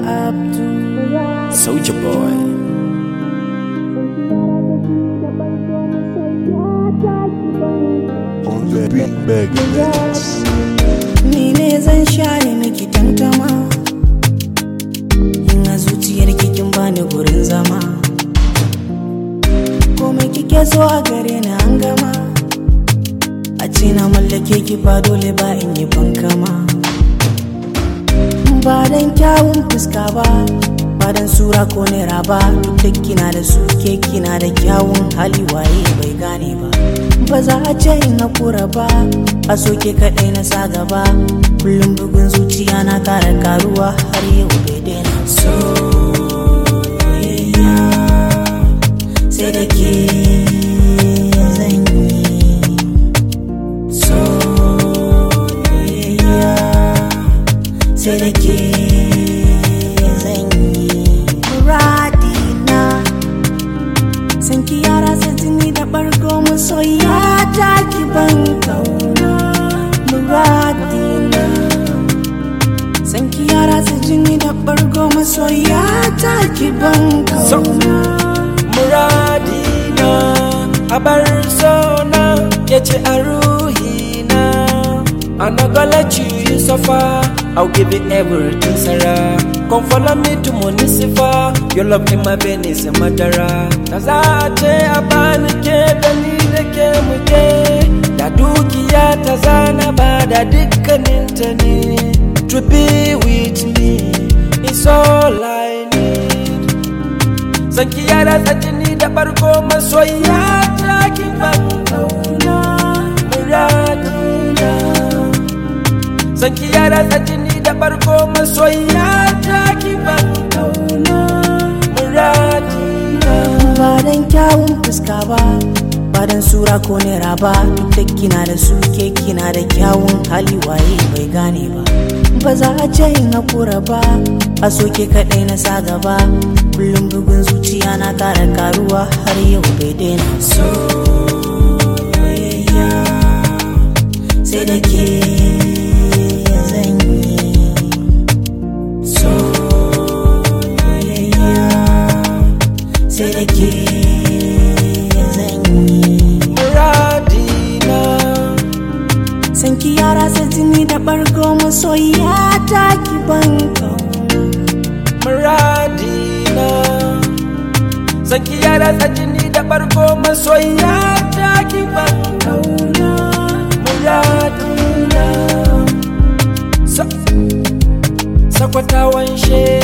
Abdul. Soldier Boy. on the beat Megadeth. Ni ne zan share miki tantama In a zuciyar kin bani gurin zama Komai kike so a gare ni an gama A ce na mallake ki ba dole ba in yi bankama Ba dan kyawun fuska ba Ba dan sura ko naira ba Duk da kina da su ke kina da kyawun hali waye bai gane ba Ba za a ce in hakura ba A soke kaɗai na sa gaba Kullum bugun zuciya na kara karuwa har yau bai daina Soyayya sai da ke zan yi Soyayya sai da ke zan yi Muradina san ki yara sa jini da bargo masoya ta ki ban kauna muradina san ki yara sa jini da bargo masoya ta ki ban kauna Muradina a bar sona ya ce a ruhina I'm not gonna let you, you suffer I'll give you everything, Sarah Come follow me to Munisifa Your love in my vein is a madara Da za a ce a bani ke da ni da ke muke Da dukiya ta zana ba da dukkaninta ne To be with me is all I need Zan ki yara jini da barko masoya ta ki ban kauna muradina Zan ki yara jini da barko masoya ta ki ban kauna muradina ba dan kyawun fuska ba ba dan sura ko naira ba duk da kina da su ke kina da kyawun hali waye bai gane ba ba za a ce in hakura ba a soke kaɗai na sa gaba kullum bugun zuciya na kara karuwa har yau bai daina soyayya sai da ke zan yi soyayya sai da ke zan yi muradina san ki yara sa jini da bargo masoya ta ki ban kauna muradina Zan ki yara jini da barko masoya ta ki ban kauna muradina Sa- sakwatawan she